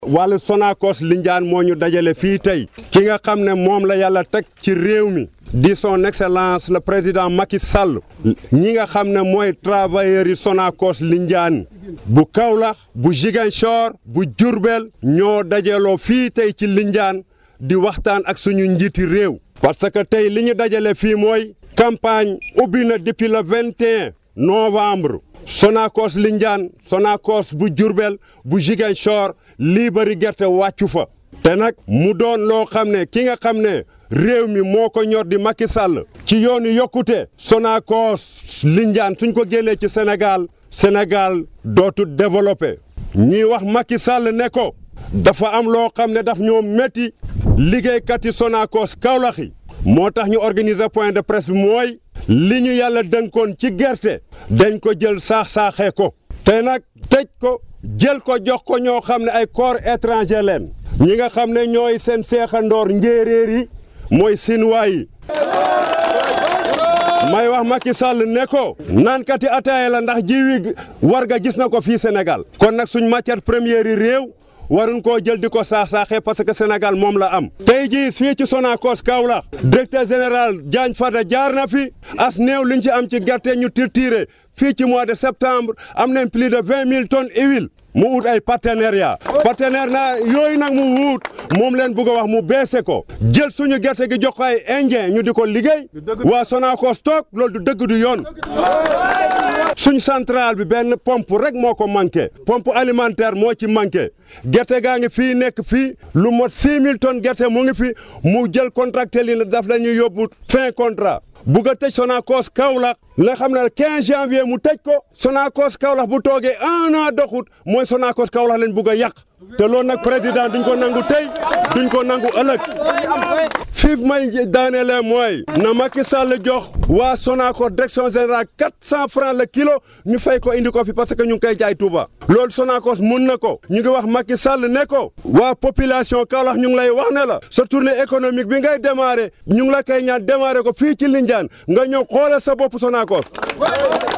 wàllu Sonacos Lindiane moo ñu dajale fii tey ki nga xam ne moom la yàlla teg ci réew mi di son excellence le président Macky Sall ñi nga xam ne mooy travailleurs yi Sonacos Lindiane bu Kaolack bu Ziguinchor bu Diourbel ñoo dajaloo fii tey ci Lindiane di waxtaan ak suñu njiiti réew parce que tey li ñu dajale fii mooy campagne ubbi na depuis le 21 novembre Sonacos Lindiane Sonacos bu Diourbel bu Ziguinchor lii bari gerte wàccu fa te nag mu doon loo xam ne ki nga xam ne réew mi moo ko ñor di Macky Sall ci yoonu yokkute Sonacos Lindiane suñ ko génnee ci Sénégal Sénégal dootu développé ñiy wax Macky Sall ne ko dafa am loo xam ne daf ñoo métti liggéeykat yi Sonacos Kaolack yi moo tax ñu organiser point de presse bi mooy li ñu yàlla dënkoon ci gerte dañ ko jël saax-saaxee ko te nag tëj ko jël ko jox ko ñoo xam ne ay corps étranger leen ñi nga xam ne ñooy seen seexandoor njéeréer yi mooy sinuwaa yi may wax Macky Sall ne ko naankati ataaya la ndax jiwi warga gis na ko fii Sénégal kon nag suñ matière première yi réew waruñ koo jël di ko saax-saaxee parce que Sénégal moom la am tey jii fii ci Sonacos Kaolack directeur général Diagne Fada jaar na fi as néew liñ ci am ci gerte ñu tirtiré fii ci mois de septembre am nañ plus de vingt mille tonnes huile mu wut ay partenariat partenaire na yooyu nag mu wut moom leen bëgg a wax mu beese ko jël suñu gerte gi jox ko ay indien ñu di ko liggéey waa Sonacos toog loolu du dëgg du yoon suñ centrale bi benn pompe rek moo ko manqué pompe alimentaire moo ci manqué gerte gaa ngi fii nekk fii lu mot six mille tonnes gerte mu ngi fi mu jël contracté li na daf la ñuy yóbbu fin contrat bugg a tëj Sonacos Kaolack nga xam ne 15 janvier mu tëj ko Sonacos Kaolack bu toogee un an doxut mooy Sonacos Kaolack lañ bugg a yàq te loolu nag président duñ ko nangu tey duñ ko nangu ëllëg fii may daanelee mooy na Macky Sall jox waa Sonacos direction générale 400 francs le kilo ñu fay ko indi ko fi parce que ñu ngi koy jaay Touba loolu Sonacos mun na ko ñu ngi wax Macky Sall ne ko waa population Kaolack ñu ngi lay wax ne la sa tournée économique bi ngay démarré ñu ngi la koy ñaan démarré ko fii ci Lindiane nga ñëw xoolal sa bopp Sonacos